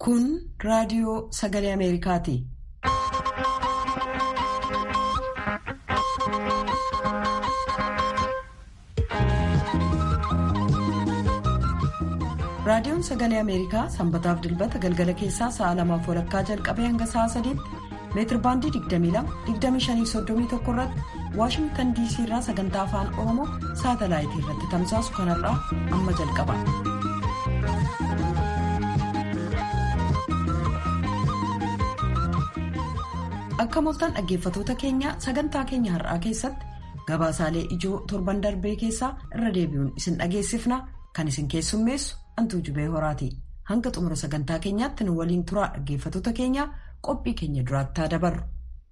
Kun raadiyoo sagalee Ameerikaati. Raadiyoon sagalee Ameerikaa sanbataaf dilbata galgala keessaa sa'a lamaaf walakkaa jalqabee hanga sa'a sadiitti meetirbaandii 22-25-31 irratti waashingtan diisii irraa sagantaa afaan oromoo saatalaayitii irratti tamsaasu kanarraa amma jalqaba. Akka mooltaan dhaggeeffatoota keenya sagantaa keenya har'aa keessatti gabaasaalee ijoo torban darbee keessaa irra deebi'uun isin dhageessifna kan isin keessummeessu antuu jubee horaati. Hanga xumura sagantaa keenyaatti nu waliin turaa dhaggeeffatoota keenya qophii keenya duraatti dabarru.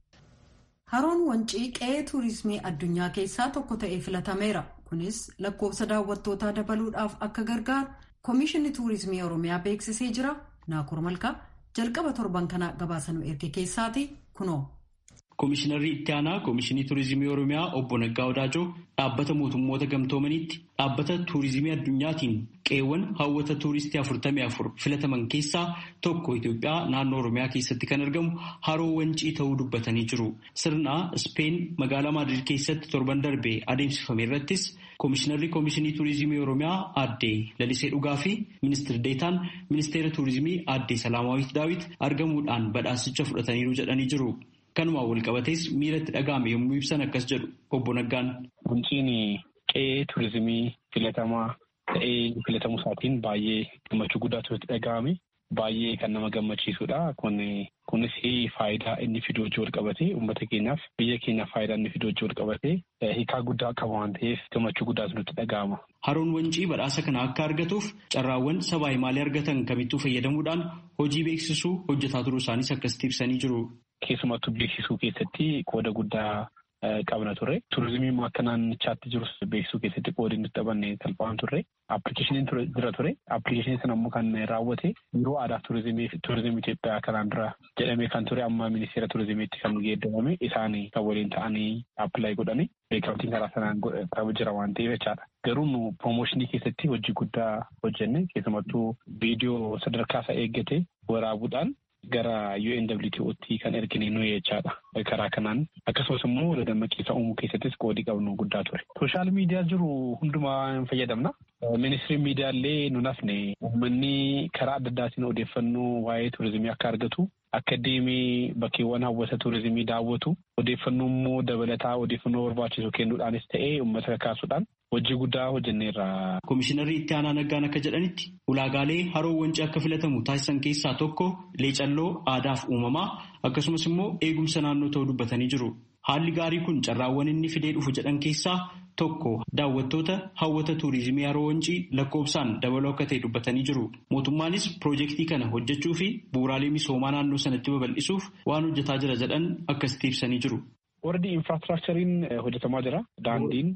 Haroon Wancii qe'ee tuurizimii addunyaa keessaa tokko ta'ee filatameera. Kunis lakkoofsa daawwattootaa dabaluudhaaf akka gargaaru Komishinni Tuurizimii Oromiyaa beeksisee jira. Naakur Malkaa jalqaba torban kanaa gabaasanuu erge keessaati kunoo. Komishinarri itti aanaa Komishinii Tuurizimii Oromiyaa obbo Naggaa Odaajoo dhaabbata mootummoota gamtoomaniitti dhaabbata tuurizimii addunyaatiin qe'eewwan hawwata tuuristii afurtamii afur filataman keessaa tokko Itoophiyaa naannoo Oromiyaa keessatti kan argamu haroo wancii ta'uu dubbatanii jiru. Sirna Speen magaalaa Maadrid keessatti torban darbee adeemsifame irrattis Komishinarri Komishinii Tuurizimii Oromiyaa aadde Lalisee Dhugaa fi Ministeerri Deetaan Ministeera Tuurizimii aadde Salaamaawit Daawit argamuudhaan badhaasicha fudhataniiru jedhanii jiru. Kanumaan wal qabatees miira itti dhaga'ame yommuu ibsan akkas jedhu obbo Naggaan. Wanciin qe'ee tuurizimii filatamaa ta'ee filatamuu isaatiin baay'ee gammachuu guddaatu itti dhaga'ame. Baay'ee kan nama gammachiisudha. Kunis faayidaa inni fiduu wajjin wal qabatee uummata keenyaaf biyya keenyaaf faayidaa inni fiduu wajjin wal qabatee hiikaa guddaa qaba waan ta'eef gammachuu guddaatu nutti dhaga'ama. Haroon wancii badhaasa kana akka argatuuf carraawwan sabaa himaalee argatan kamittuu fayyadamuudhaan hojii beeksisuu hojjetaa turuu isaaniis akkasitti ibsanii jiru. Keessumattuu beeksisuu keessatti qooda guddaa qabna ture. Turizimiin akka naannichaatti jirus beeksisuu keessatti qoodi nuti taphanne salphaan turre. Appilikeeshiniin jira ture. Appilikeeshiniin sana immoo kan raawwate biiroo aadaa turizimii turizimii Itoophiyaa kanaan dura jedhamee kan ture amma ministeera turizimiitti kan geeddarame isaan kan waliin ta'anii appilaayi godhani. Beekamtiin karaa sanaan qabu jira waan ta'eef jechaadha. Garuu nu promooshinii keessatti hojii guddaa hojjenne keessumattuu viidiyoo sadarkaa isaa eeggate waraabuudhaan gara UNWTO'tti kan ergine nuyi jechaadha. Karaa kanaan akkasumas immoo dammaqeessa uumuu keessattis qoodii qabnu guddaa ture. Sooshaal miidiyaa jiru hundumaa hin fayyadamna. Ministiriin miidiyaa illee nun hafne uummanni karaa adda addaatiin odeeffannoo waa'ee turizimii akka argatu akka deemee bakkeewwan hawwata turizimii daawwatu odeeffannoo immoo dabalataa odeeffannoo barbaachisu kennuudhaanis ta'ee uummata kakaasuudhaan hojii guddaa hojjenneerra. Komishinarri itti aanaa naggaan akka jedhanitti ulaagaalee haroo wancii akka filatamu taasisan keessaa tokko leecalloo aadaaf uumamaa akkasumas immoo eegumsa naannoo ta'uu dubbatanii jiru. Haalli gaarii kun carraawwan inni fidee dhufu jedhan keessaa tokko daawwattoota hawwata tuurizimii haroo wancii lakkoofsaan dabaluu akka ta'e dubbatanii jiru. Mootummaanis piroojeektii kana hojjechuu fi bu'uuraalee misoomaa naannoo sanatti babal'isuuf waan hojjetaa jira jedhan akkasitti ibsanii jiru. Warri infraastiraakchariin hojjetamaa jira. Daandiin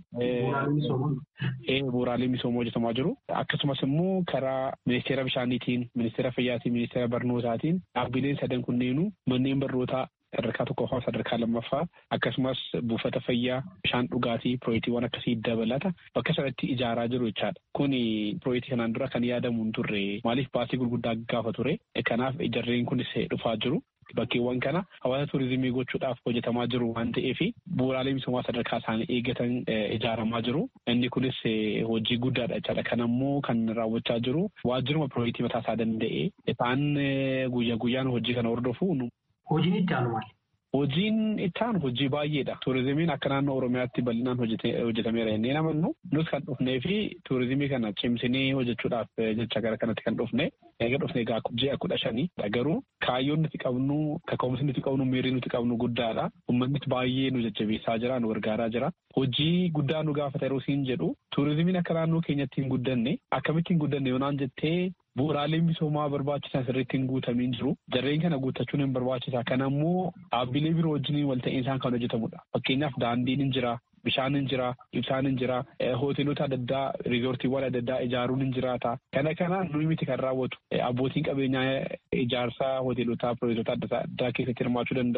bu'uuraalee misoomaa hojjetamaa jiru. Akkasumas immoo karaa ministeera bishaaniitiin, ministeera fayyaatiin, ministeera barnootaatiin dhaabbileen sadan kunneenuu manneen barnootaa sadarkaa tokkoffaa sadarkaa lammaffaa akkasumas buufata fayyaa bishaan dhugaatii pirooyektiiwwan akkasii dabalata bakka sanatti ijaaraa jiru jechaadha. Kuni pirooyektii kanaan dura kan yaadamu hin turre maaliif baasii gurguddaa gaafa ture. Kanaaf ijarreen kunis dhufaa jiru. Bakkeewwan kana hawaasa tuurizimii gochuudhaaf hojjetamaa jiru waan ta'eef bu'uuraalee misoomaa sadarkaa isaanii eeggatan ijaaramaa jiru. Inni kunis hojii guddaadha jechaadha. Kan ammoo kan raawwachaa jiru waajjiruma pirooyektii mataa isaa danda'e isaan guyyaa guyyaan hojii kana hordofu. Hojiin itti aanu maali? Hojiin itti aanu hojii baay'eedha. Tuurizimiin akka naannoo Oromiyaatti bal'inaan hojjetameera jennee namannu nus kan dhufnee fi tuurizimii kana cimsinee hojjechuudhaaf jecha gara kanatti kan dhufne eega dhufnee gaa ji'a kudha shanii garuu kaayyoon nuti qabnu kaka'umsi nuti qabnu miirri nuti qabnu guddaadha. Uummannis baay'ee nu jajjabeessaa jira nu gargaaraa jira. Hojii guddaa nu gaafata yeroo siin jedhu tuurizimiin akka naannoo keenyatti hin guddanne akkamitti hin guddanne yoonaan jettee Bu'uuraaleen misoomaa barbaachisan sirriitti hin guutamiin jiru. Jarreen kana guuttachuun hin barbaachisa. Kana immoo dhaabbilee biroo wajjin wal ta'iinsaan kan hojjetamudha. Fakkeenyaaf daandiin hin jira, bishaan hin jira, ibsaan hin jira, hoteelota adda addaa, riizoortiiwwan adda addaa ijaaruun hin jiraata. Kana kanaan nuyi miti kan raawwatu. Abbootiin qabeenyaa ijaarsaa hoteelotaa, piroojektota adda addaa keessatti hirmaachuu danda'u.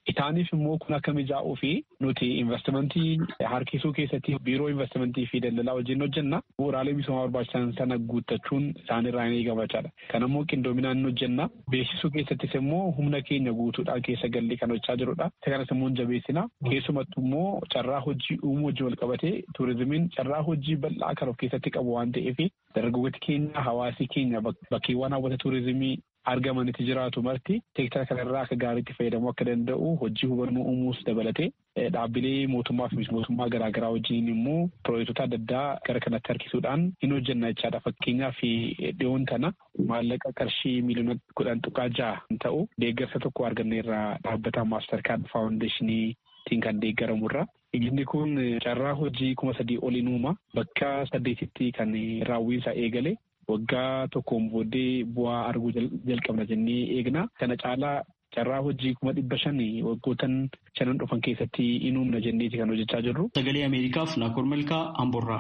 Isaaniif immoo kun akka mijaa'uu fi nuti investimentii harkisuu keessatti biiroo investimentii fi daldalaa wajjin hojjenna. Bu'uuraalee misoomaa barbaachisan sana guuttachuun isaanirraa ni eegamachaadha. Kan immoo qindoominaan ni hojjenna. Beeksisuu keessattis immoo humna keenya guutuudhaan keessa gallee kan hojjechaa jirudha. Isa kanas immoo jabeessina. Keessumattuu immoo carraa hojii uumuu wajjin wal qabatee turizimiin carraa hojii bal'aa kan of keessatti qabu waan ta'eef dargaggooti keenya hawaasi keenya bakkeewwan hawwata turizimii argamanitti jiraatu marti seektara kanarraa akka gaariitti fayyadamuu akka danda'u hojii hubannoo uumuus dabalatee dhaabbilee mootummaa fi mootummaa garaagaraa wajjin immoo piroojektota adda addaa gara kanatti harkisuudhaan hin hojjenna jechaadha. Fakkeenyaaf dhiyoon tana maallaqa qarshii miiliyoona kudhan tuqaa ja'a ta'u deeggarsa tokko arganneerraa dhaabbata maastar kaard faawundeeshiniitiin kan deeggaramurra. Inni kun carraa hojii kuma sadii oliin uuma bakka saddeetitti kan raawwiinsaa eegale. waggaa tokkoon booddee bu'aa arguu jalqabna jennee eegna. Kana caalaa carraa hojii kuma dhibba shan waggootan shanan dhufan keessatti in uumna jenneeti kan hojjechaa jirru. Sagalee Ameerikaaf Naakoor Malkaa Amborraa.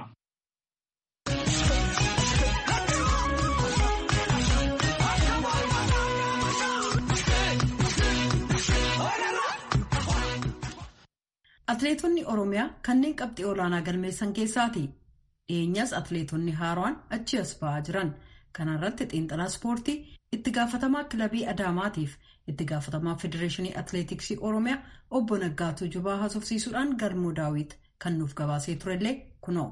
Atileetonni Oromiyaa kanneen qabxii olaanaa galmeessan keessaati. dhiyeenyas atileetonni haaraan achi as ba'aa jiran kana irratti xiinxalaa ispoortii itti gaafatamaa kilabii adaamaatiif itti gaafatamaa federeeshinii atileetiksii oromiyaa obbo Naggaatuu Jubaa haasofsiisuudhaan galmoo daawit kan nuuf gabaasee turellee kunoo.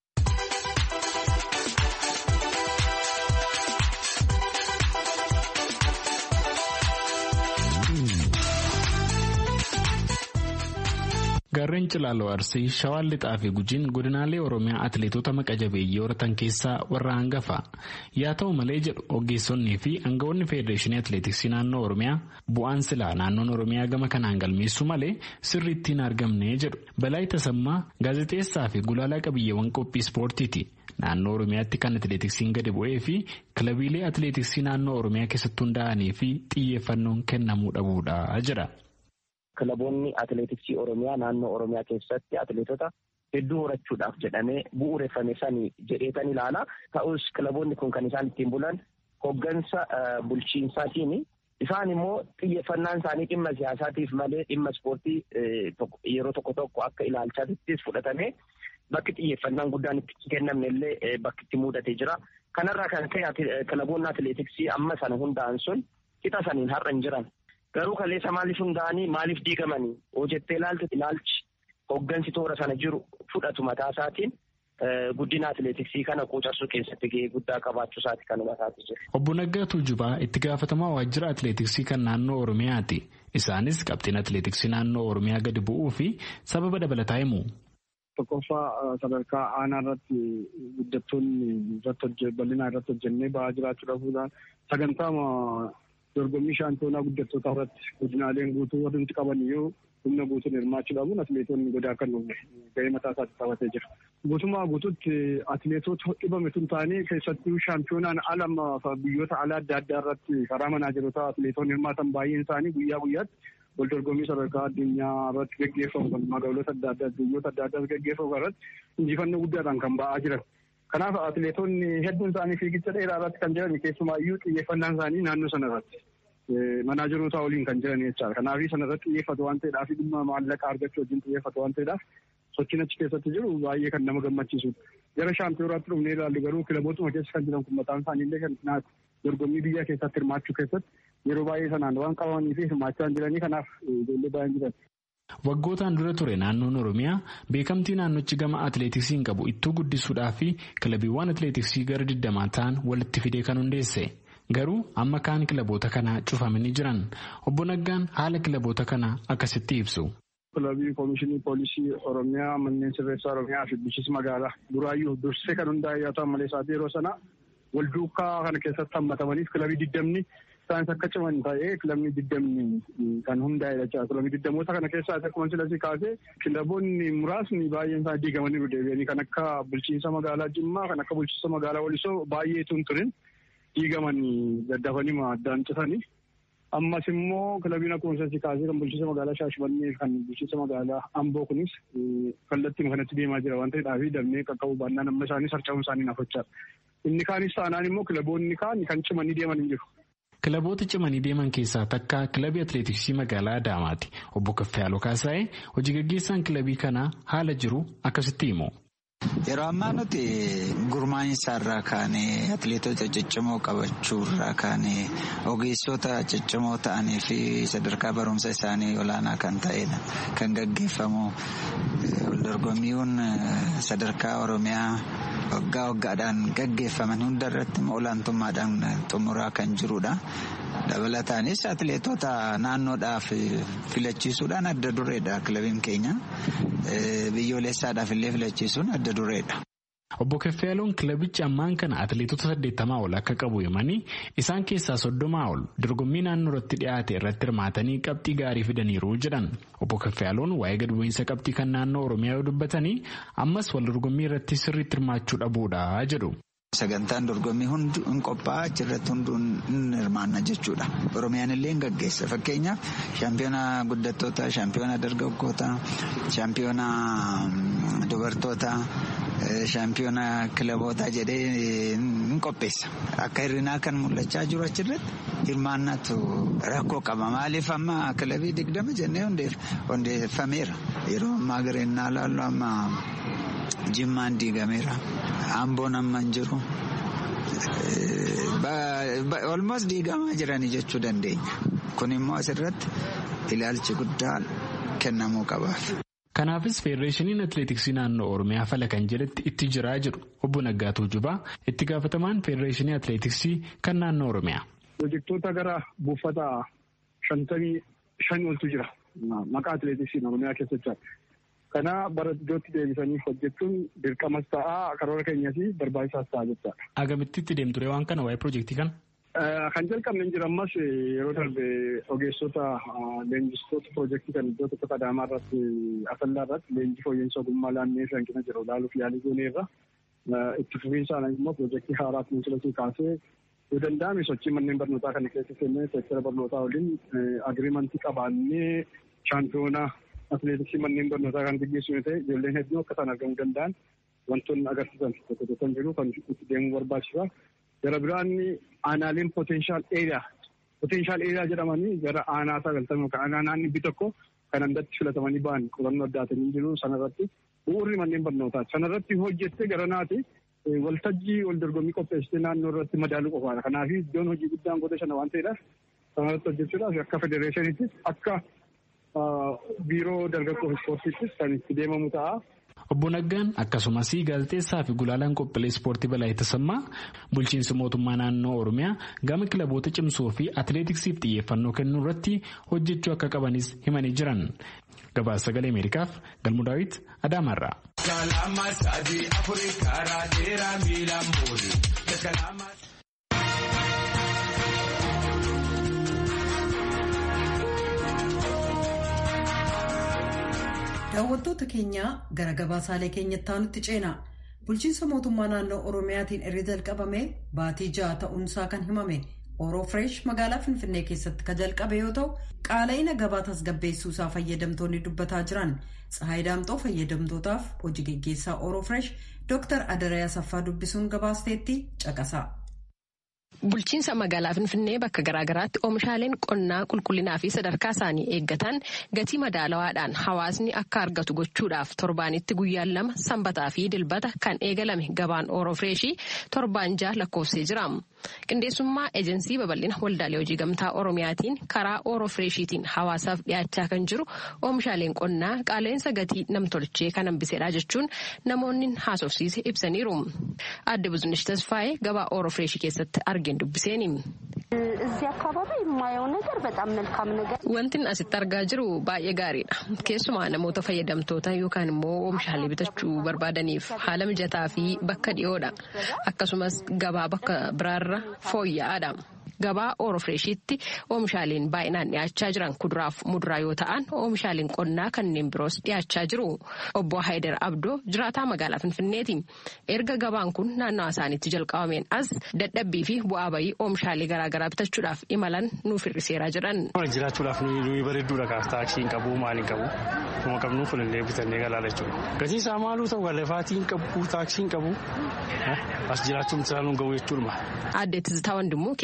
Gaarreen Cilaaloo Arsii, Shawaan Lixaa fi Gujiin godinaalee Oromiyaa atileetota maqa jabeeyyii horatan keessaa warra hangafa. Yaa ta'u malee jedhu ogeessonnii fi aangawoonni Federeeshinii Atileetiksii naannoo Oromiyaa bu'aan silaa naannoon Oromiyaa gama kanaan galmeessu malee sirriitti hin argamne jedhu. Balaa Tasammaa gaazexeessaa fi gulaalaa qabiyyeewwan qophii ispoortiiti. Naannoo Oromiyaatti kan atileetiksiin gadi bu'ee fi kilabiilee atileetiksii naannoo Oromiyaa keessatti hundaa'anii fi xiyyeeffannoon kennamuu dhabuudha jira. Kilaboonni atileetiksii Oromiyaa naannoo Oromiyaa keessatti atileetota hedduu horachuudhaaf jedhamee bu'uureffame sanii jedheetan ilaala. Ta'us kilaboonni kun kan isaan ittiin bulan hoggansa bulchiinsaatiin isaan immoo xiyyeeffannaan isaanii dhimma siyaasaatiif malee dhimma ispoortii yeroo tokko tokko akka ilaalchaattis fudhatame bakki xiyyeeffannaan guddaan itti kennamne illee bakki itti mudatee jira. Kanarraa kan ka'e kilaboonni atileetiksii amma sana hundaa'an sun qixa saniin har'a hin jiran. Garuu kaleessa maaliif hundaa'anii maaliif diigamanii hojjettee ilaaltu ilaalchi hoggansi toora sana jiru fudhatu mataa isaatiin guddina atileetiksii kana quucarsuu keessatti gahee guddaa qabaachuu isaati kan hubataati jiru. Obbo Naggaa Tuujubaa itti gaafatamaa waajjira atileetiksii kan naannoo Oromiyaati. Isaanis qabxiin atileetiksii naannoo Oromiyaa gadi bu'uu fi sababa dabalataa himu. Tokkoffaa sadarkaa aanaa irratti guddattoonni irratti bal'inaa irratti hojjennee ba'aa jiraachuu dhabuudhaan sagantaa dorgommii shaampiyoonaa guddattoota irratti godinaaleen guutuu warri nuti qaban yoo humna guutuun hirmaachuu dhabuun atileetonni godaa kan gahee mataa isaatti qabatee jira. Guutummaa guutuutti atileetota dhibame tun ta'anii keessattuu shaampiyoonaan ala biyyoota alaa adda addaa irratti karaa manaajerotaa atileetonni hirmaatan baay'een isaanii guyyaa guyyaatti wal dorgommii sadarkaa addunyaa irratti gaggeeffamu magaalota adda addaa biyyoota adda addaa gaggeeffamu irratti injifannoo guddaadhaan kan ba'aa jiran. Kanaaf atileetonni hedduun isaanii fiigicha dheeraa irratti kan jiran keessumaayyuu xiyyeeffannaan isaanii naannoo sana irratti manaajeroota waliin kan jiran jechaadha. Kanaaf sana irratti xiyyeeffatu waan ta'eedhaaf dhimma maallaqa argachuu wajjin xiyyeeffatu waan ta'eedhaaf sochiin achi keessatti jiru baay'ee kan nama gammachiisudha. Gara shaampiyonaatti dhufnee ilaallu garuu kilabootuma keessa kan jiran kun mataan isaanii illee kan dorgommii biyya keessatti hirmaachuu keessatti yeroo baay'ee sanaan waan qabamanii fi hirmaachaa jiranii kanaaf ijoollee baay'een jiran. Waggootaan dura ture naannoon Oromiyaa beekamtii naannochi gama atileetiksiin qabu ittuu guddisuudhaa fi kilabiiwwan atileetiksii gara digdamaa ta'an walitti fidee kan hundeesse. Garuu amma kaan kilaboota kanaa cufamanii jiran. Obbo Naggaan haala kilaboota kanaa akkasitti ibsu. Kilabii Koomishinii Poolisii Oromiyaa manneen sirreessaa Oromiyaa fi bulchiinsa magaalaa duraayyuu dursee kan hundaa'e yoo ta'an malee isaati yeroo sana wal duukaa kana keessatti hammatamaniif kilabii digdamni isaanis akka ciman ta'ee kilabni digdamni kan hundaa'e jechuudha. Kilabii digdamoota kana keessaa akkuma silasii kaasee kilaboonni muraasni baay'een isaa diigamanii deebi'anii kan akka bulchiinsa magaalaa Jimmaa kan akka bulchiinsa magaalaa Walisoo baay'eetu hin turin diigamanii daddafanii addaan citanii. Ammas immoo kilabiin akkuma silasii kaasee kan bulchiinsa magaalaa Shaashmannee kan bulchiinsa magaalaa Amboo kunis kallattii kanatti deemaa jira waan ta'eedhaaf damee qaqqabu baannaan amma isaanii sarcaa'uun isaanii nafachaadha. Inni kaanis taanaan immoo kilaboonni kaan kan cimanii deeman hin jiru. Kilaboota cimanii deeman keessaa takka kilabii atileetiksii magaalaa Adaamaati. Obbo Kaffayaaloo Kaasaayee hojii gaggeessaan kilabii kanaa haala jiru akkasitti himu. Yeroo ammaa nuti gurmaa'insa irraa kaanee atileetota ciccimoo qabachuu irraa kaanee ogeessota ciccimoo ta'anii fi sadarkaa barumsa isaanii olaanaa kan ta'edha. Kan gaggeeffamu waldorgommiiwwan sadarkaa Oromiyaa waggaa waggaadhaan gaggeeffaman hunda irratti olaantummaadhaan xumuraa kan jirudha. Dabalataanis atileetota naannoodhaaf filachiisuudhaan adda dureedha kilabiin keenya. Biyyoolessaadhaaf illee filachiisuun adda dureedha. Obbo Keffeeloon kilabichi ammaan kana atileetota saddeettamaa ol akka qabu himanii isaan keessaa soddomaa ol dorgommii naannoo irratti dhiyaate irratti hirmaatanii qabxii gaarii fidaniiru jedhan. Obbo Keffeeloon waa'ee gad bu'iinsa qabxii kan naannoo Oromiyaa yoo dubbatanii ammas wal dorgommii irratti sirriitti hirmaachuu dhabuudha jedhu. Sagantaan dorgommii hundi hin qophaa'aa achirratti hunduu hin hirmaanna jechuudha. Oromiyaan illee hin gaggeessa. Fakkeenyaaf shaampiyoona guddattoota, shaampiyoona dargaggoota, shaampiyoona dubartoota, shaampiyoona kilaboota jedhee hin qopheessa. Akka hirrinaa kan mul'achaa jiru achirratti hirmaannatu rakkoo qaba. Maaliif amma kilabii digdama jennee hundeeffameera. Yeroo ammaa gareenyaa laallu amma jimmaan diigameera. Amboon amma hin jiru. Olmoos diigamaa jiranii jechuu dandeenya. Kun immoo asirratti ilaalchi guddaa kennamuu qabaaf. Kanaafis Feedereeshiniin Atileetiksii naannoo Oromiyaa fala kan jedhetti itti jiraa jedhu obbo Naggaatuu Jubaa itti gaafatamaan Feedereeshinii Atileetiksii kan naannoo Oromiyaa. Pirojektoota gara buufata shantamii shan oltu jira. Maqaa atileetiksiin Oromiyaa keessatti. Kana bara iddootti deebisanii hojjechuun dirqamas ta'aa karoora keenyas barbaachisaas ta'a jechaadha. Agamitti itti deemtu waan kana waa'ee pirojektii kana? Kan jalqabne hin jiru ammas yeroo darbe ogeessota leenjistoota pirojektii kan iddoo tokko Adaamaa irratti Asallaa irratti leenjii fooyya'insa ogummaa laannee hanqina jiru ilaaluuf yaalii gooneerra. Itti fufiinsaan immoo pirojektii haaraa kunuunsilatuu kaasee yoo danda'ame sochii manneen barnootaa kana keessa seennee seektara barnootaa waliin agiriimantii qabaannee shaampiyoonaa atileetiksii manneen barnootaa kan gaggeessu yoo ta'e ijoolleen hedduu akka isaan argamuu danda'an wantoonni agarsiisan tokko tokko kan jiru kan itti deemuu barbaachisa. Gara biraan aanaaleen potenshaal eeriyaa potenshaal eeriyaa jedhamanii gara aanaa sagaltamii yookaan aanaa naanni tokko kan andatti filatamanii ba'an qorannoo addaatanii jiru sanarratti bu'uurri manneen barnootaati. Sanarratti hojjettee gara naati waltajjii wal dorgommii qopheessitee naannoo irratti madaaluu qofaadha. Kanaaf iddoon hojii guddaan godha shana waan ta'eedhaaf sanarratti hojjechuudhaaf akka federeeshiniittis akka biiroo dargaggoo ispoortiittis kan itti deemamu ta'a. Obbo Naggaan akkasumas gaazexeessaa fi gulaalaan qophiilee ispoortii balaa tasammaa bulchiinsa mootummaa naannoo Oromiyaa gama kilaboota cimsuu fi atileetiksiif xiyyeeffannoo kennuu irratti hojjechuu akka qabanis himanii jiran. Gabaasa sagalee Ameerikaaf Galmuu Daawit Adaamaarraa. daawwattoota keenyaa gara gabaasaalee keenyatti aanutti ceena bulchiinsa mootummaa naannoo oromiyaatiin erga jalqabame baatii ja'a ta'uunsaa kan himame ooroo fireesh magaalaa finfinnee keessatti ka jalqabe yoo ta'u qaala'ina gabaa tasgabbeessuusaa fayyadamtoonni dubbataa jiran tsahaay daamxoo fayyadamtootaaf hojii geggeessaa ooroo fireesh dooktar adarayaa saffaa dubbisuun gabaasteetti caqasa. Bulchiinsa magaalaa Finfinnee bakka garaagaraatti oomishaaleen qonnaa qulqullinaa fi sadarkaa isaanii eeggatan gatii madaalawaadhaan hawaasni akka argatu gochuudhaaf torbaanitti guyyaan lama sanbataa fi dilbata kan eegalame gabaan ooroo fireeshii torbaan ja'a lakkoofsee jira. Qindeessummaa eejensii babal'ina waldaalee hojii gamtaa Oromiyaatiin karaa ooroo fireeshiitiin hawaasaaf dhiyaachaa kan jiru oomishaaleen qonnaa qaala'insa gatii namtolchee kan hambiseedha jechuun namoonni haasofsiise ibsaniiru. Aadde Buzunesh Tasfaayee gabaa ooroo fireeshii keessatti arginu. dubbiseen እዚህ አካባቢ የማየው ነገር በጣም መልካም ነገር wantin asitti argaa jiru baay'ee gaariidha keessumaa namoota fayyadamtoota yookaan immoo oomishaalee bitachuu barbaadaniif haala mijataa fi bakka dhiyoodha akkasumas gabaa bakka biraarra fooyya'aadha. gabaa ooroo fireeshiitti oomishaaleen baay'inaan dhiyaachaa jiran kuduraaf muduraa yoo ta'an oomishaaleen qonnaa kanneen biroos dhiyaachaa jiru obbo Haayidar Abdoo jiraataa magaalaa Finfinneeti erga gabaan kun naannawa isaaniitti jalqabameen as dadhabbii fi bu'aa bayii oomishaalee garaagaraa bitachuudhaaf imalan nuuf hir'iseera jedhan. jiraachuudhaaf nuyi bareedduudha kaas taaksii hin qabu maal hin qabu kuma qabnu fulillee bitannee galaa jechuudha gatiin isaa maaluu ta'u galafaatii hin qabu taaksii hin qabu as jiraachuun isaa nu gahu jechuudha. Aadde Tizitaa Wandimmoo keessumaa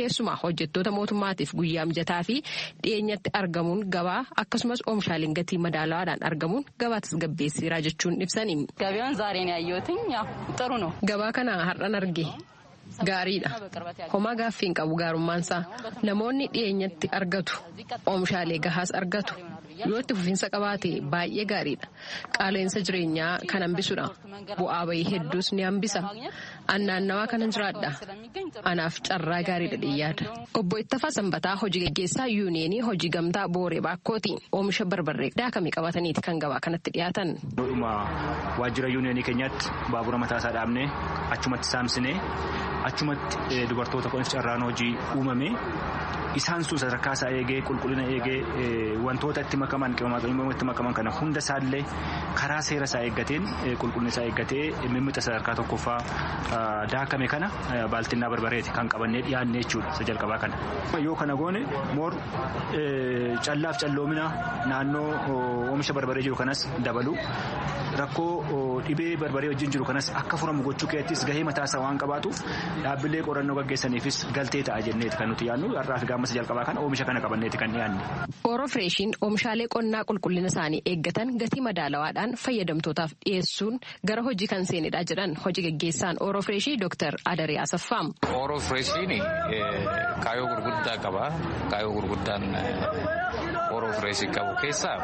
hojjettoota mootummaatiif guyyaa mijataa fi dhiyeenyatti argamuun gabaa akkasumas oomishaaleen gatii madaalawaadhaan argamuun gabaa tasgabbeessiira jechuun ibsani. ገበያውን ዛሬ ነው ያየሁትኝ ያው ጥሩ ነው። Gabaa kana har'an arge gaariidha. Homaa gaaffii hin qabu gaarummaansaa namoonni dhiyeenyatti argatu oomishaalee gahaas argatu yoo itti fufiinsa qabaate baay'ee gaariidha. Qaala'insa jireenyaa kan hambisudha. Bu'aa bayii hedduus ni hambisa. Annaannawaa kanan jiraadha. Anaaf carraa gaariidha dhiyyaadha. Obbo Ittafaa Sanbataa hojii gaggeessaa yuuniyeenii hojii gamtaa Booree Baakkooti. Oomisha barbarree daakamii qabataniiti kan gabaa kanatti dhiyaatan. Dhuma waajjira yuuniyeenii keenyatti baabura mataasaa dhaabnee achumatti saamsinee achumatti dubartoota kunis carraan hojii uumame isaan sun sadarkaa isaa eegee qulqullina eegee wantoota itti makaman qimamaatoonni itti makaman kana hunda isaallee karaa seera isaa eeggateen qulqullina isaa eeggatee mimmixa sadarkaa tokkoffaa daakame kana baaltinnaa barbareeti kan qabannee dhiyaanne jechuudha isa jalqabaa kana. Yoo kana goone moor callaaf calloomina naannoo oomisha barbaree jiru kanas dabalu rakkoo dhibee barbaree wajjin jiru kanas akka furamu gochuu keessattis gahee mataasaa waan qabaatuuf dhaabbilee qorannoo gaggeessaniifis galtee ta'a jenneeti kan nuti yaadnu har'aa fi gaammas jalqabaa kana oomisha kana qabanneeti kan dhiyaanne. Ooroo Fireeshiin oomishaalee qonnaa qulqullina isaanii eeggatan gatii madaalawaadhaan fayyadamtootaaf dhiyeessuun gara hojii kan seenedha jedhan hojii gaggeessaan Ooroo Fireeshii Dr. Adaree Asaffaam. Ooroo Fireeshiin kaayoo gurguddaa qaba. Kaayoo gurguddaan Ooroo Fireeshii qabu keessaa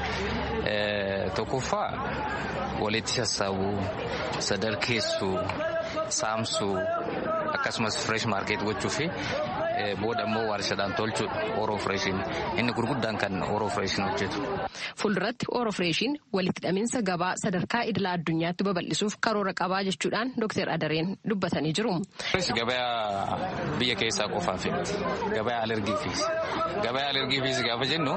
tokkoffaa walitti sassaabuu, sadarkeessuu, saamsuu akkasumas fireesh maarkeet gochuu fi booda immoo warshaadhaan tolchuudha ooroo fireeshiin inni gurguddaan kan ooroo fireeshiin hojjetu. Fuulduratti ooroo fireeshiin walitti hidhaminsa gabaa sadarkaa idila addunyaatti babal'isuuf karoora qabaa jechuudhaan Dr. Adareen dubbatanii jiru. Gabaa biyya keessaa qofaaf gabaa alergiifis. Gabaa alergiifis gaafa jennu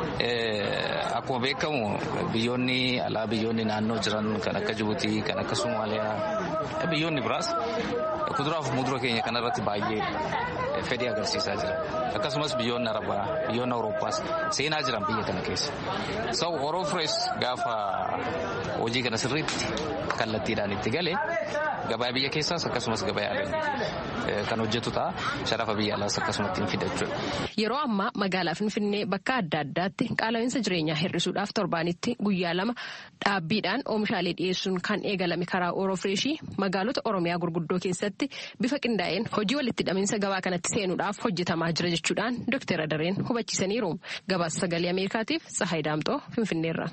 akkuma beekamu biyyoonni alaa biyyoonni naannoo jiran kan akka Jibuutii kan akka Somaaliyaa biyyoonni biraas kuduraa fi mudura keenya kanarratti baay'ee fedhii agarsiisaa jira. Akkasumas biyyoonni Arabaa, biyyoonni Awurooppaas seenaa jiran biyya kana keessa. So Oroo Firees gaafa hojii kana sirriitti kallattiidhaan itti galee gabaa biyya keessaas akkasumas gabaa alaa kan hojjetu ta'a. Sharafa biyya alaas akkasumatti hin fidachuudha. Yeroo ammaa magaalaa Finfinnee bakka adda addaatti qaala'insa jireenyaa hir'isuudhaaf torbaanitti guyyaa lama dhaabbiidhaan oomishaalee dhiyeessuun kan eegalame karaa Oroo Fireeshii magaalota Oromiyaa gurguddoo keessatti bifa qindaa'een hojii walitti hidhaminsa gabaa kanatti seenuudhaaf hojjetamaa jira jechuudhaan Dr. Adareen hubachiisaniiru. Gabaasa sagalee Ameerikaatiif Tsahaay Daamxoo Finfinneerra.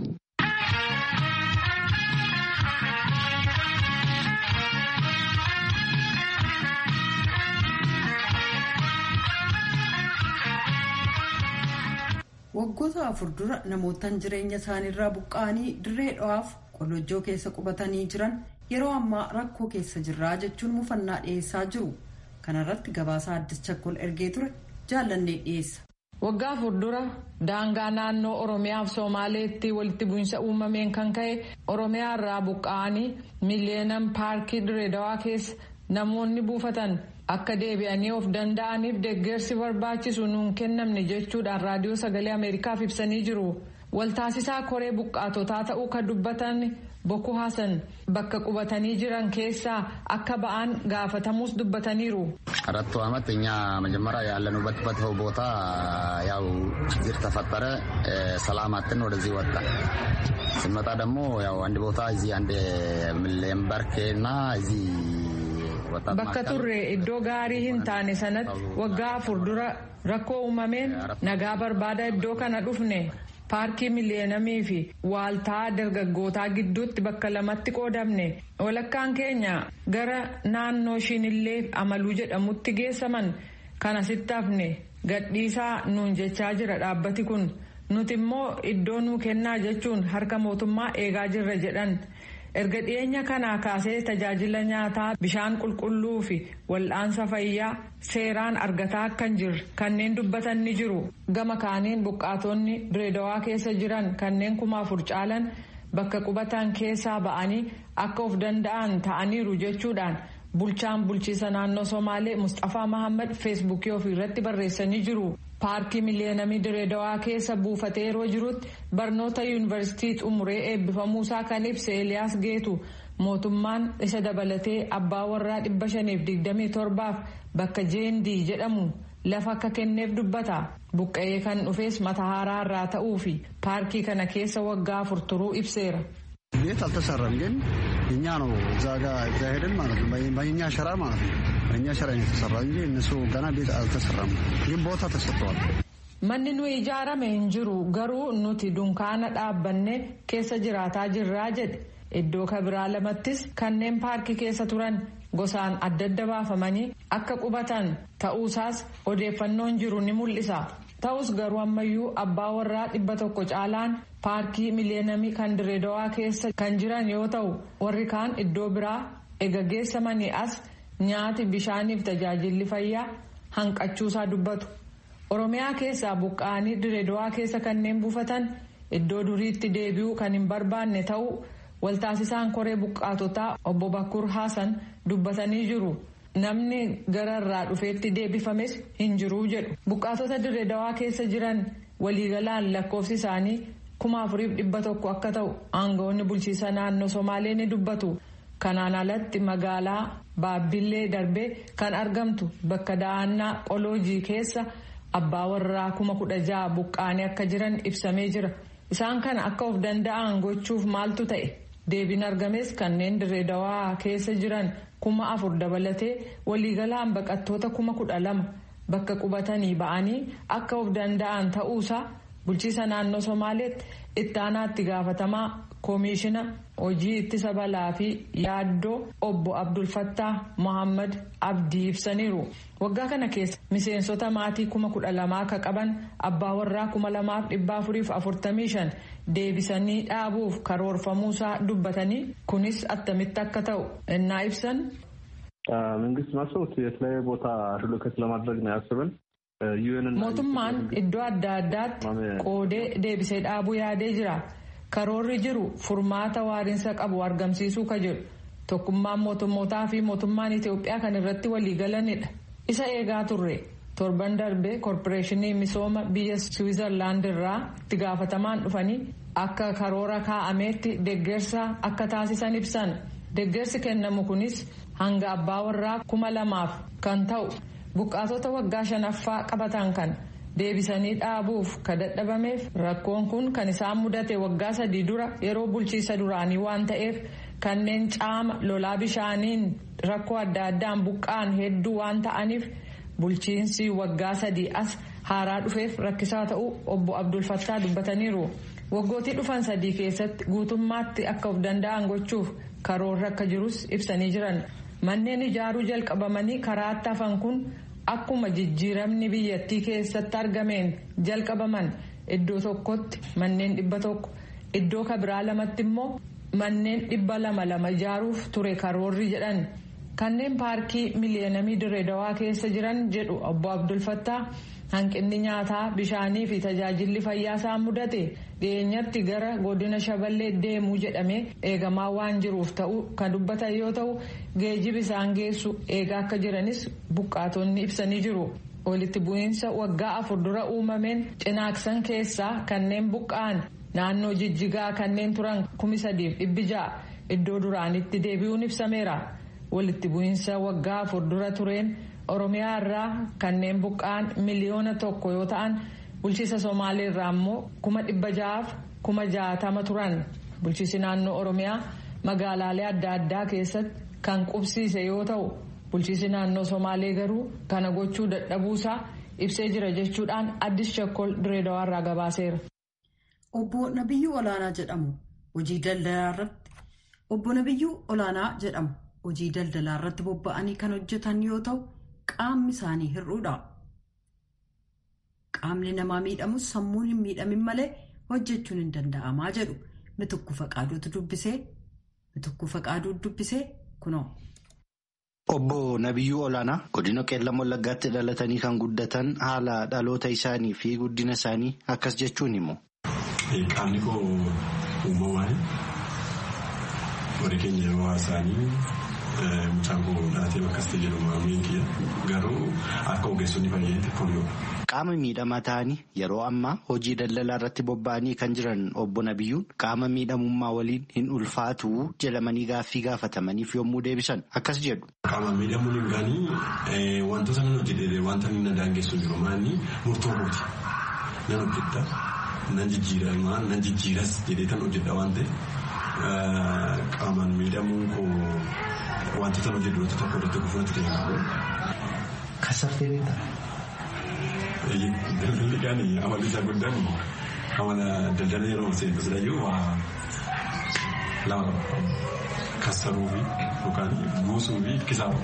waggoota afur dura namootaan jireenya isaaniirraa buqqa'anii dirree dho'aaf qolojjoo keessa qubatanii jiran yeroo ammaa rakkoo keessa jirraa jechuun mufannaa dhiyeessaa jiru kanarratti gabaasaa addis chakkol ergee ture jaallannee dhiyeessa. waggaa afur dura daangaa naannoo oromiyaa fi soomaaleetti walitti bu'iinsa uumameen kan ka'e oromiyaa irraa buqqa'anii miliyeenam paarkii direedawaa keessa namoonni buufatan. akka deebi'anii of danda'aniif deeggarsi barbaachisu nuun kennamne jechuudhaan raadiyoo sagalee ameerikaaf ibsanii jiru waltaasisaa koree buqqaatotaa ta'uu kan dubbatan boko hasan bakka qubatanii jiran keessaa akka ba'an gaafatamuus dubbataniiru. አራቱ ዓመት እኛ መጀመሪያ ያለንበት ቦታ ያው ችግር ተፈጠረ። ሰላማትን ወደዚህ ወጣ ስንመጣ ደግሞ ያው አንድ ቦታ እዚህ አንድ ምሌምበርኬ እና እዚህ Bakka turre iddoo gaarii hin taane sanatti waggaa afur dura rakkoo uumameen nagaa barbaada iddoo kana dhufne paarkii miliyeenamii fi waaltaa dargaggootaa gidduutti bakka lamatti qoodamne walakkaan keenya gara naannoo shinillee amaluu jedhamutti geessaman kana sitti hafne gadhiisaa nuun jechaa jira dhaabbati kun nuti immoo iddoo nuu kennaa jechuun harka mootummaa eegaa jirra jedhan. erga dhiyeenya kanaa kaasee tajaajila nyaataa bishaan qulqulluu fi wal'aansa fayyaa seeraan argataa akkan jirre kanneen dubbatan ni jiru gama kaaniin buqqaatonni direedawaa keessa jiran kanneen kuma afur caalan bakka qubatan keessaa ba'anii akka of danda'an ta'aniiru jechuudhaan bulchaan bulchiisa naannoo somaalee mustafaa mahammad feesbuukii ofii irratti barreessanii jiru. paarkii miliyeenamii direedawaa keessa buufatee yeroo jirutti barnoota yuunivarsiitii xumuree eebbifamuusaa kan ibse eliyaas geetu mootummaan isa dabalatee abbaa warraa dhibba shaniif digdamii torbaaf bakka jeendii jedhamu lafa akka kenneef dubbata buqqa'ee kan dhufes mata haaraa irraa ta'uu fi paarkii kana keessa waggaa afur turuu ibseera. ቤት አልተሰራም፣ ግን እኛ ነው እዛ ጋ እዛ ሄደን ማለት ነው በእኛ ሸራ ማለት ነው በእኛ ሸራ ነው የተሰራ እንጂ እነሱ ገና ቤት አልተሰራም፣ ግን ቦታ ተሰጥተዋል። Manni nuyi ijaarame hin jiru garuu nuti dunkaana dhaabbanne keessa jiraataa jirraa jedhe iddoo kabiraa lamattis kanneen paarkii keessa turan gosaan adda adda baafamanii akka qubatan ta'uusaas odeeffannoon jiru ni mul'isa. Ta'us garuu ammayyuu abbaa warraa dhibba tokko caalaan paarkii miliyeenamii kan direedawaa keessa kan jiran yoo ta'u warri kaan iddoo biraa ega geessamanii as nyaati bishaaniif tajaajilli fayyaa hanqachuusaa dubbatu. Oromiyaa keessaa buqqa'anii direedawaa keessa kanneen buufatan iddoo duriitti deebi'uu kan hin barbaanne ta'uu waltaasisaan koree buqqaatotaa obbo Bakkur Haasan dubbatanii jiru. Namni gara irraa dhufeetti deebifames hin jiruu jedhu. Buqqaatota direedawaa keessa jiran waliigalaan lakkoofsi isaanii kuma afuriif dhibba tokko akka ta'u aangawoonni bulchiisa naannoo Somaalee ni dubbatu. Kanaan alatti magaalaa Baabbillee darbee kan argamtu bakka da'annaa qoloojii keessa. abbaa warraa kuma kudha ja'a buqqaanii akka jiran ibsamee jira isaan kana akka of danda'an gochuuf maaltu ta'e deebiin argames kanneen direedawaa keessa jiran kuma afur dabalatee waliigalaan baqattoota kuma kudha lama bakka qubatanii ba'anii akka of danda'an ta'uusaa bulchiisa naannoo somaaleetti ittaanaatti gaafatamaa koomishina hojii ittisa balaa fi yaaddoo obbo abdulfattaa mohammad abdii ibsaniiru waggaa kana keessa miseensota maatii kuma kudha lamaa akka qaban abbaa warraa kuma lamaaf dhibba afuriif afurtamii shan deebisanii dhaabuuf karoorfamuusaa dubbatanii kunis attamitti akka ta'u innaa ibsan. መንግስት ማሰቡት የተለያየ ቦታ ሪሎኬት ለማድረግ ነው ያስብን mootummaan iddoo adda addaatti qoodee deebisee dhaabuu yaadee jira karoorri jiru furmaata waariinsa qabu argamsiisuu ka jedhu tokkummaan mootummootaa fi mootummaan itiyoophiyaa kan irratti waliigalanidha isa eegaa turre torban darbe koorporeeshinii misooma biyya siwiizerlaand irraa itti gaafatamaan dhufanii akka karoora kaa'ameetti deggersa akka taasisan ibsan deggersi kennamu kunis hanga abbaa warraa kuma lamaaf kan ta'u. buqqaatota waggaa shanaffaa qabatan kan deebisanii dhaabuuf ka dadhabameef rakkoon kun kan isaan mudate waggaa sadii dura yeroo bulchiisa duraanii waan ta'eef kanneen caama lolaa bishaaniin rakkoo adda addaan buqqaan hedduu waan ta'aniif bulchiinsi waggaa sadii as haaraa dhufeef rakkisaa ta'uu obbo abdulfattaa dubbataniiru waggootii dhufan sadii keessatti guutummaatti akka of danda'an gochuuf karoorri akka jirus ibsanii jiran. manneen ijaaruu jalqabamanii karaatti hafan kun akkuma jijjiiramni biyyattii keessatti argameen jalqabaman iddoo tokkotti manneen dhibba tokko iddoo kabiraa lamatti immoo manneen dhibba lama lama ijaaruuf ture karoorri jedhan kanneen paarkii miliyeenamii direedawaa keessa jiran jedhu obbo abdulfattaa hanqinni nyaataa bishaanii fi tajaajilli fayyaa isaan mudate dhiyeenyatti gara godina shaballee deemuu jedhamee eegamaa waan jiruuf ta'uu kan dubbatan yoo ta'u geejjibi isaan geessu eegaa akka jiranis buqqaatonni ibsanii jiru. walitti bu'iinsa waggaa afur dura uumameen cinaaksan keessaa kanneen buqqa'an naannoo jijjigaa kanneen turan kumi sadiif dhibbi ja'a iddoo duraanitti deebi'uun ibsameera walitti bu'iinsa waggaa afur dura tureen. oromiyaa irraa kanneen buqqa'an miliyoona tokko yoo ta'an bulchiisa somaalee irraa immoo kuma dhibba ja'aaf kuma jaatama turan bulchiisi naannoo oromiyaa magaalaalee adda addaa keessatti kan qubsiise yoo ta'u bulchiisi naannoo somaalee garuu kana gochuu dadhabuusaa ibsee jira jechuudhaan addis shakkol direedawaa irraa gabaaseera. obbo nabiyyuu olaanaa jedhamu hojii daldalaa irratti obbo nabiyyuu olaanaa jedhamu hojii daldalaa irratti bobba'anii kan hojjetan yoo ta'u. qaamni isaanii hir'uudha. qaamni namaa miidhamus sammuun hin miidhamin malee hojjechuun hin danda'amaa jedhu mitukku faqaaduutu dubbisee mitukku faqaaduu dubbisee kunoo. Obbo Nabiyyuu Olaanaa godina qeellam wallaggaatti dhalatanii kan guddatan haala dhaloota isaanii fi guddina isaanii akkas jechuun himu. Qaamni koo uumamaan warri keenya yeroo haasaanii mucaan koo dhalatee bakka itti jedhu maamiin kiyya garuu akka ogeessonni fayyaatti pooliyoo qaama miidhamaa ta'anii yeroo ammaa hojii daldalaa irratti bobba'anii kan jiran obbo Nabiyyuun qaama miidhamummaa waliin hin ulfaatu jedhamanii gaaffii gaafatamaniif yommuu deebisan akkas jedhu. Qaama miidhamuun hin gaanii wantoota nan hojjedhe wanta na daangessu jiru maanni murtoo kooti nan hojjedha nan jijjiiramaa nan jijjiiras jedhee tan hojjedha waan ta'eef qaamaan miidhamuun koo wantoota nan hojjedhu wantoota tokko irratti gufuutti deemaa Kasaffee beektaa? Daldalli gaanii amalli isaa guddaan amala daldala yeroo seentu silayyuu waa lama qaba. Kassaruu fi yookaan buusuu fi kisaaba.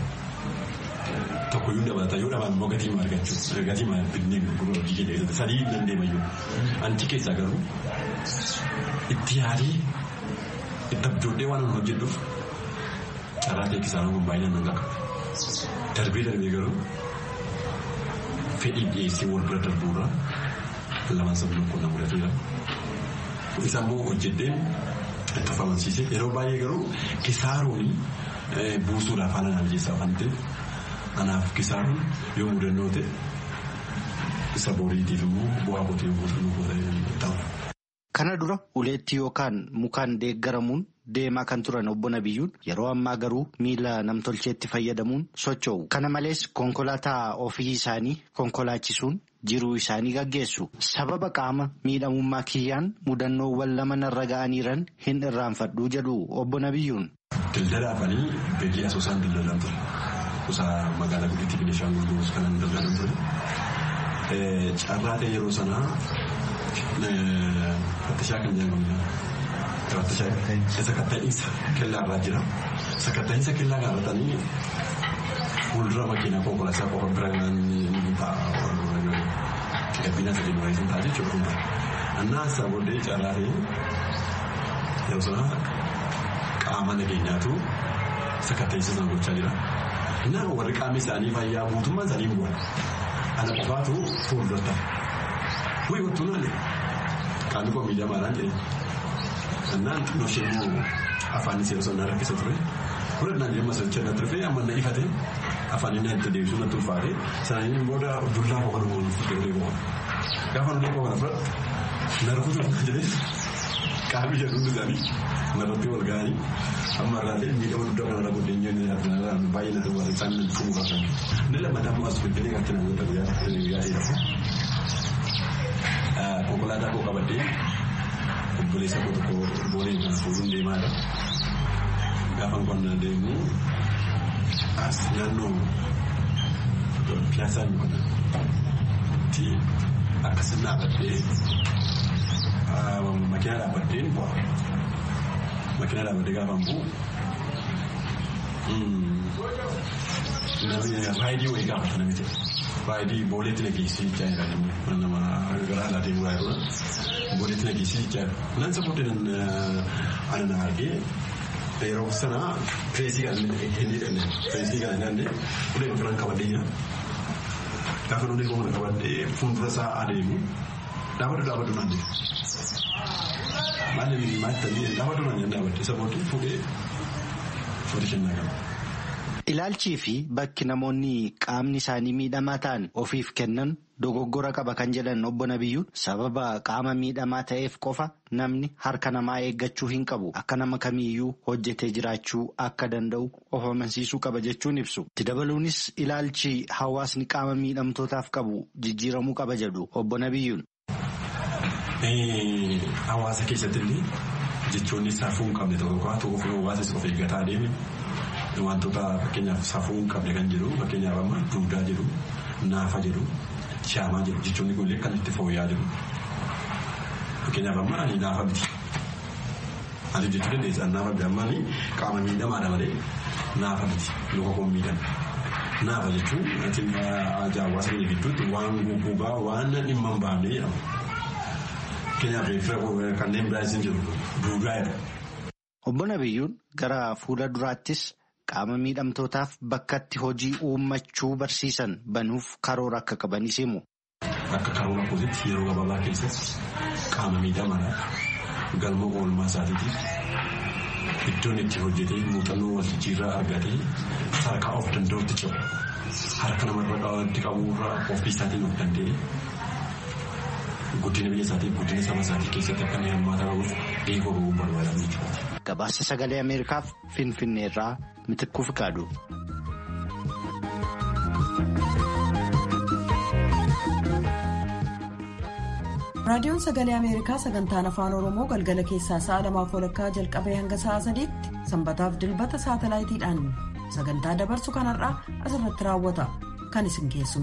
Tokko iyyuu dabalata yoo dhaban immoo gatii maal argachuu gatii maal binnee gurguruu hojii keenya keessatti sadii nan deema iyyuu. Anti keessaa garuu itti yaadee itti abjoodhee waan hojjedhuuf carraa ta'e kisaaba kun baay'inaan nan qaqqaba. Darbee darbee garuu fedhii dhiyeessii wal bira darbuurra lamaan sabbin kun na mudateera. Isa immoo hojjedheen itti of amansiise yeroo baay'ee garuu kisaaruun buusuudhaaf haala naaf jeessaa waan ta'eef anaaf kisaaruun yoo mudannoo ta'e isa boriitiif immoo bu'aa kootee buusuu ta'u. Kana dura uleetti yookaan mukaan deeggaramuun deemaa kan turan obbo Nabiyyuun yeroo ammaa garuu miila namtolcheetti fayyadamuun socho'u. Kana malees konkolaataa ofii isaanii konkolaachisuun jiruu isaanii gaggeessu. Sababa qaama miidhamummaa kiyyaan mudannoowwan lama narra ga'aniiran hin irraanfadhuu jedhu obbo Nabiyyuun. Daldalaafanii beekii asoosaan daldalan ture. Kusaa magaalaa gudditti Benishaangul Gumuz kanan daldalan ture. Carraa ta'e yeroo sanaa fattashaa kan jedhamu sakatta'iinsa kellaa irraa jira. Sakatta'iinsa kellaa gaafatanii fuuldura makiinaa konkolaataa qofa bira ta'a. Gabbina sadii muraasa hin ta'a jechuudha. Annaa isaa booddee carraatee yeroo sana qaama nageenyaatu sakatta'iinsa sana gochaa jira. Innaa warri qaamni isaanii fayyaa mootummaan isaanii bu'an. Ana qofaatu fuuldura ta'a. Wayii wattuu naani qaamni koo miidhamaadhaan jedhee. Annaan xinnoo ishee afaan isee osoo na rakkisa ture. Fudhannaan jedhama socho'aa na turfe amma na ifate afaan inni itti deebisuu na tulfaate sananiin booda dullaa koo kana boonu fudhee ulee boona. Gaafa ulee koo kana fudhadhu na rukutu na jedhee qaamni jedhuun isaanii narratti wal ga'anii amma irraalee miidhama guddaa kanarra godhee inni baay'ee na duwwaa isaan na dhufuu qaban. Inni lammataa immoo as fidanii kan itti namoota guyyaa konkolaataa koo qabadhee obboleessa koo tokko boolee kana fuudhuun deemaadha. Gaafa qonnaa deemu as naannoo piyaasaa inni qonnatti akkasii dhaabbattee makiinaa dhaabbattee bu'a. Makiinaa dhaabbattee gaafa bu'u raayidii wayii gaafata namicha. Raayidii booleetti na geessii jechaa jira namni nama garaa alaa deemu raayidii booleetti na geessii jechaa jira. Naan isa booddee ana na argee yeroo sana pireesii kan hin hidhanne pireesii kan hin hidhanne ulee ofirraan qabadhee jira. Gaafa ulee koo kana qabadhee fuuldura isaa adeemu dhaabadhu dhaabadhu naan jedhu. Maali maali ta'ee dhaabadhu naan jedhu dhaabadhe isa booddee fuudhee fuudhee kennaa qaba. Ilaalchii fi bakki namoonni qaamni isaanii miidhamaa ta'an ofiif kennan dogoggora qaba kan jedhan obbo Nabiyyuun sababa qaama miidhamaa ta'eef qofa namni harka namaa eeggachuu hin qabu akka nama kamiiyyuu hojjetee jiraachuu akka danda'u of amansiisuu qaba jechuun ibsu. Itti dabaluunis ilaalchi hawaasni qaama miidhamtootaaf qabu jijjiiramuu qaba jedhu obbo Nabiyyuun. Hawaasa keessatti illee jechoonni safuu hin qabne tokko tokko hawaasa of eeggataa adeeme. wantoota fakkeenyaaf safuu hin qabne kan jedhu fakkeenyaaf amma duudaa jedhu naafa jedhu shaamaa jedhu jechuun kun kan itti fooyya'aa jiru. Fakkeenyaaf amma ani naafa miti. Ani jechuu dandeessa naafa miti amma ani qaama miidhamaadha malee naafa miti luka koo miidhama. Naafa jechuun hawaasa keenya gidduutti waan guggugaa waan dhimma hin baafne jedhama. Fakkeenyaaf kanneen biraas hin jiru duudaa jedhu. Obbo Nabiyyuun gara fuula duraattis qaama miidhamtootaaf bakkatti hojii uummachuu barsiisan banuuf karoora akka qabanis himu. Akka karoora kootitti yeroo gabaabaa keessatti qaama miidhamaadhaaf galma oolmaa isaatiitiif iddoon itti hojjetee muuxannoo wal jijjiirraa argatee sadarkaa of danda'utti cehu harka namarra itti qabuurraa ofii isaatiin of danda'e guddina biyya isaatii guddina saba isaatii keessatti akka inni hirmaata qabuuf eeguu barbaadan jechuudha. Gabaasa sagalee Ameerikaaf Finfinneerraa Mitikkuu Fiqaadu. raadiyoon sagalee ameerikaa sagantaan afaan oromoo galgala keessaa sa'a lamaaf walakkaa jalqabee hanga sa'a sadiitti sanbataaf dilbata saatalaayitiidhaan sagantaa dabarsu kanarraa asirratti raawwata kan isin keessumu.